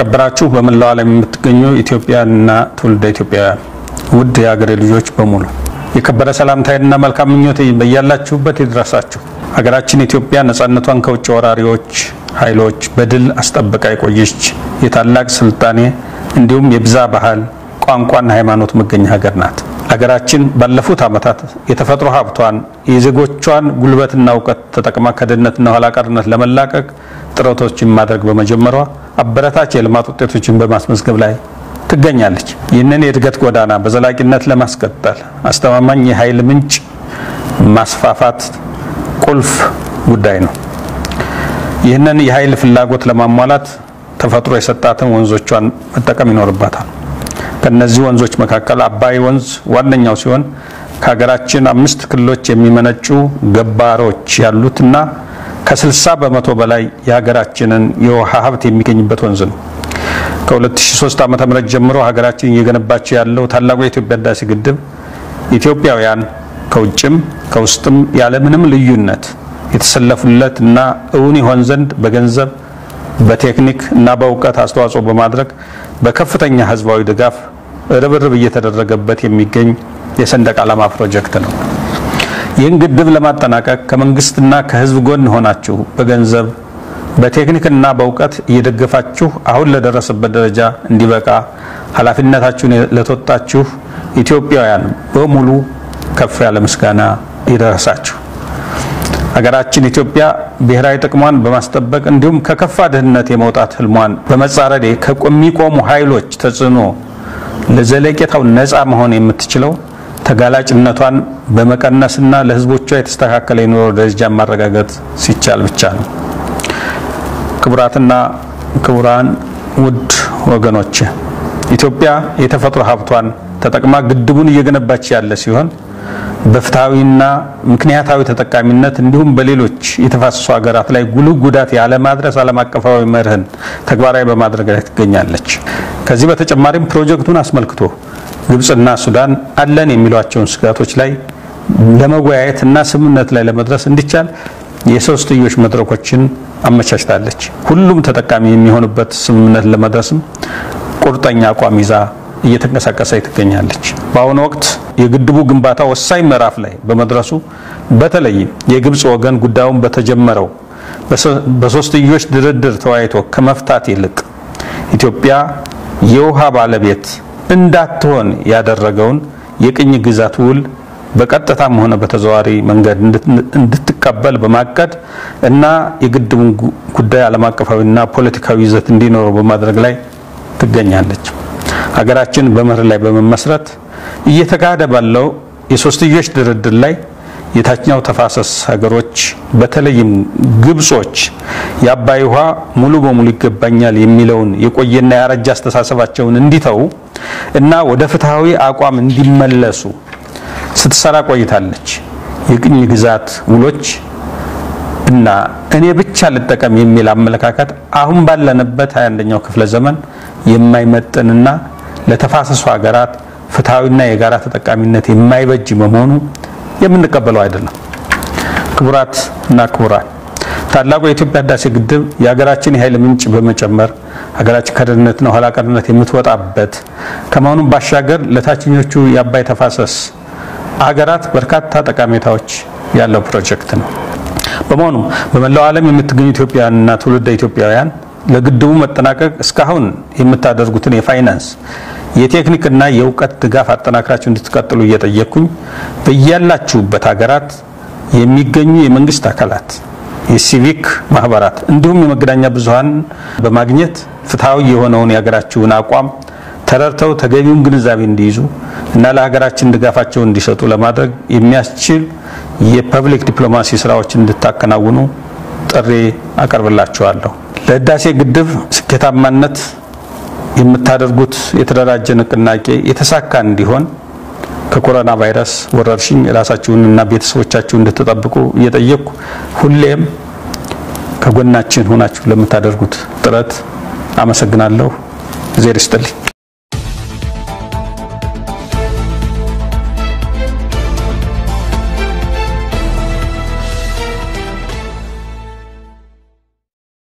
የተከበራችሁ በመላው ዓለም የምትገኙ ኢትዮጵያና ትውልደ ኢትዮጵያውያን ውድ የሀገሬ ልጆች በሙሉ የከበረ ሰላምታዬንና መልካም ምኞቴ በያላችሁበት ይድረሳችሁ። ሀገራችን ኢትዮጵያ ነጻነቷን ከውጭ ወራሪዎች ኃይሎች በድል አስጠብቃ የቆየች የታላቅ ስልጣኔ እንዲሁም የብዛ ባህል ቋንቋና ሃይማኖት መገኛ ሀገር ናት። ሀገራችን ባለፉት ዓመታት የተፈጥሮ ሀብቷን የዜጎቿን ጉልበትና እውቀት ተጠቅማ ከድህነትና ኋላ ቀርነት ለመላቀቅ ጥረቶችን ማድረግ በመጀመሯ አበረታች የልማት ውጤቶችን በማስመዝገብ ላይ ትገኛለች። ይህንን የእድገት ጎዳና በዘላቂነት ለማስቀጠል አስተማማኝ የኃይል ምንጭ ማስፋፋት ቁልፍ ጉዳይ ነው። ይህንን የኃይል ፍላጎት ለማሟላት ተፈጥሮ የሰጣትን ወንዞቿን መጠቀም ይኖርባታል። ከነዚህ ወንዞች መካከል አባይ ወንዝ ዋነኛው ሲሆን ከሀገራችን አምስት ክልሎች የሚመነጩ ገባሮች ያሉትና ከ60 በመቶ በላይ የሀገራችንን የውሃ ሀብት የሚገኝበት ወንዝ ነው። ከ2003 ዓ.ም ጀምሮ ሀገራችን እየገነባቸው ያለው ታላቁ የኢትዮጵያ ህዳሴ ግድብ ኢትዮጵያውያን ከውጭም ከውስጥም ያለምንም ልዩነት የተሰለፉለት እና እውን ይሆን ዘንድ በገንዘብ በቴክኒክ እና በእውቀት አስተዋጽኦ በማድረግ በከፍተኛ ህዝባዊ ድጋፍ ርብርብ እየተደረገበት የሚገኝ የሰንደቅ ዓላማ ፕሮጀክት ነው። ይህን ግድብ ለማጠናቀቅ ከመንግስትና ከህዝብ ጎን ሆናችሁ በገንዘብ በቴክኒክና በእውቀት እየደገፋችሁ አሁን ለደረሰበት ደረጃ እንዲበቃ ኃላፊነታችሁን ለተወጣችሁ ኢትዮጵያውያን በሙሉ ከፍ ያለ ምስጋና ይደረሳችሁ። ሀገራችን ኢትዮጵያ ብሔራዊ ጥቅሟን በማስጠበቅ እንዲሁም ከከፋ ድህነት የመውጣት ህልሟን በመጻረር ከሚቆሙ ኃይሎች ተጽዕኖ ለዘለቄታው ነፃ መሆን የምትችለው ተጋላጭነቷን በመቀነስና ለህዝቦቿ የተስተካከለ የኑሮ ደረጃ ማረጋገጥ ሲቻል ብቻ ነው። ክቡራትና ክቡራን ውድ ወገኖች ኢትዮጵያ የተፈጥሮ ሀብቷን ተጠቅማ ግድቡን እየገነባች ያለ ሲሆን በፍትሐዊና ምክንያታዊ ተጠቃሚነት እንዲሁም በሌሎች የተፋሰሱ ሀገራት ላይ ጉልህ ጉዳት ያለማድረስ ዓለም አቀፋዊ መርህን ተግባራዊ በማድረግ ላይ ትገኛለች። ከዚህ በተጨማሪም ፕሮጀክቱን አስመልክቶ ግብፅና ሱዳን አለን የሚሏቸውን ስጋቶች ላይ ለመወያየት እና ስምምነት ላይ ለመድረስ እንዲቻል የሶስትዮሽ መድረኮችን አመቻችታለች። ሁሉም ተጠቃሚ የሚሆንበት ስምምነት ለመድረስም ቁርጠኛ አቋም ይዛ እየተንቀሳቀሰ ትገኛለች። በአሁኑ ወቅት የግድቡ ግንባታ ወሳኝ ምዕራፍ ላይ በመድረሱ በተለይም የግብፅ ወገን ጉዳዩን በተጀመረው በሶስትዮሽ ድርድር ተወያይቶ ከመፍታት ይልቅ ኢትዮጵያ የውሃ ባለቤት እንዳትሆን ያደረገውን የቅኝ ግዛት ውል በቀጥታም ሆነ በተዘዋዋሪ መንገድ እንድትቀበል በማቀድ እና የግድቡን ጉዳይ ዓለም አቀፋዊና ፖለቲካዊ ይዘት እንዲኖረው በማድረግ ላይ ትገኛለች። ሀገራችን በመርህ ላይ በመመስረት እየተካሄደ ባለው የሶስትዮሽ ድርድር ላይ የታችኛው ተፋሰስ ሀገሮች በተለይም ግብጾች የአባይ ውሃ ሙሉ በሙሉ ይገባኛል የሚለውን የቆየና ያረጀ አስተሳሰባቸውን እንዲተዉ እና ወደ ፍትሐዊ አቋም እንዲመለሱ ስትሰራ ቆይታለች። የቅኝ ግዛት ውሎች እና እኔ ብቻ ልጠቀም የሚል አመለካከት አሁን ባለንበት 21ኛው ክፍለ ዘመን የማይመጥንና ለተፋሰሱ ሀገራት ፍትሐዊና የጋራ ተጠቃሚነት የማይበጅ በመሆኑ የምንቀበለው አይደለም። ክቡራት እና ክቡራን ታላቁ የኢትዮጵያ ህዳሴ ግድብ የሀገራችን የኃይል ምንጭ በመጨመር ሀገራችን ከድህነትና ኋላ ቀርነት የምትወጣበት ከመሆኑም ባሻገር ለታችኞቹ የአባይ ተፋሰስ ሀገራት በርካታ ጠቀሜታዎች ያለው ፕሮጀክት ነው። በመሆኑም በመላው ዓለም የምትገኙ ኢትዮጵያውያንና ትውልደ ኢትዮጵያውያን ለግድቡ መጠናቀቅ እስካሁን የምታደርጉትን የፋይናንስ የቴክኒክና የእውቀት ድጋፍ አጠናክራችሁ እንድትቀጥሉ እየጠየቅኩኝ በያላችሁበት ሀገራት የሚገኙ የመንግስት አካላት፣ የሲቪክ ማህበራት እንዲሁም የመገናኛ ብዙኃን በማግኘት ፍትሐዊ የሆነውን የሀገራችሁን አቋም ተረድተው ተገቢውን ግንዛቤ እንዲይዙ እና ለሀገራችን ድጋፋቸውን እንዲሰጡ ለማድረግ የሚያስችል የፐብሊክ ዲፕሎማሲ ስራዎችን እንድታከናውኑ ጥሪ አቀርብላችኋለሁ። ለህዳሴ ግድብ ስኬታማነት የምታደርጉት የተደራጀ ንቅናቄ የተሳካ እንዲሆን ከኮሮና ቫይረስ ወረርሽኝ ራሳችሁንና ቤተሰቦቻችሁን እንድትጠብቁ እየጠየቅኩ ሁሌም ከጎናችን ሆናችሁ ለምታደርጉት ጥረት አመሰግናለሁ። እግዜር ይስጥልኝ።